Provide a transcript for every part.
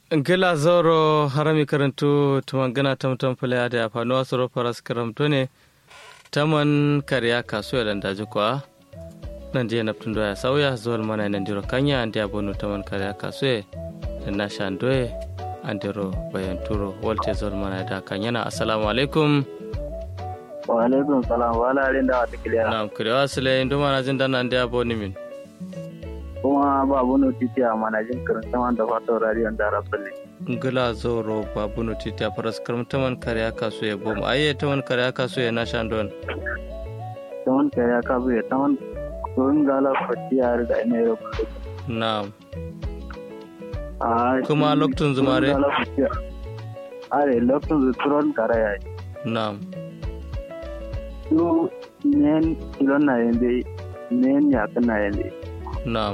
gila zoro harami karantu tumangana tamtam fulaya da afanu asoro faras karamto ne taman kariya kasuwa da daji kwa nan je na tun doya sauya zuwa mana nan diro kanya an dia bonu taman kariya kasuwa da na shandoye an diro bayan turo walte zuwa mana da kanya assalamu alaikum wa alaikum salam wa ala rin da wata kiliya na kurewa sile ndo mana jin dana an dia bonu min kuma babu notisi a manajin karin saman da fatan radiyon da rasulun ngila zoro babu notiti a faras karam taman kariya kasuwa bom aye taman kariya kasuwa na shandon taman kariya kasuwa ya taman kurin gala fatiyar da ina yau na'am kuma loktun zumare are loktun zuturon karaya na'am su nen kilon na yende nen yakin na yende na'am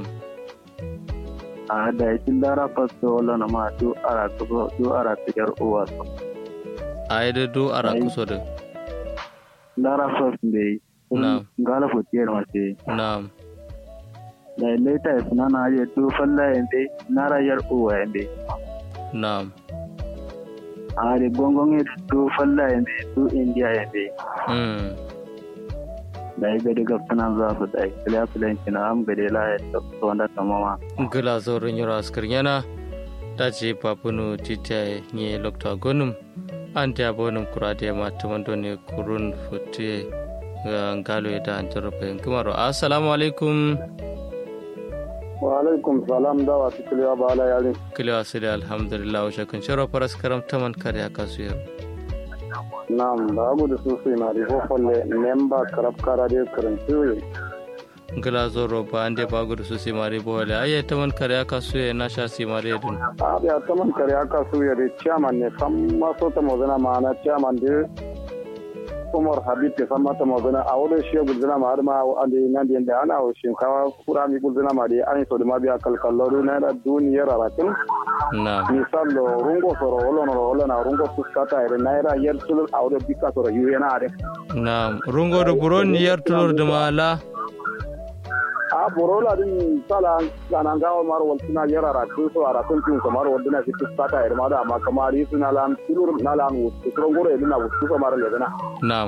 a da yakin dara fasto wala na ma du ara tuko du ara tikar uwa so a yi da du ara kuso da dara fast be Na'am. gala fatiyar mace na'am da leta ya suna na je du falla yende nara yar uwa yende na'am a da gongon ya du falla yende du india yende mm. da ya gadi gafsunan za su da kiliya filanci na am gade la ya tafi wanda kamama ngila zoro nyoro askar yana dace papunu tita nye lokta gonum ante abonum kurade ma tumando ne kurun futte ngalo ida antoro pe kumaro assalamu alaikum wa alaikum salam da wa tikiliya ba ala yare kila asili alhamdulillah wa shakun sharo paras karam taman kare akasuya nam da abu da su sai na rifo falle memba karab kara de karanci ngila zoro ba ande bagudu su simari bole aye taman kare akasuya na sha simari dun a da ta man kare aka su ya de chairman ne san ma so ta mazana ma na chairman de Umar Habib ke san mata mazana a wurin shi gulzana ma har ma an da nan da ana wa shinkawa kura mi gulzana ma da an so da ma biya kalkallo na da duniyar arakin na'am misal lo rungo soro wolo no wolo na rungo su sata ire naira yer sul a wurin bika soro yu yana are na'am rungo do buron yar tulur da mala a borola din sala ganan gawo mar wal suna yara ra tu so ara tun tun so mar wal dina fitu sata ir ma da ma kamari suna lan tulur na lan wutu tron gore dina wutu so mar le dina na'am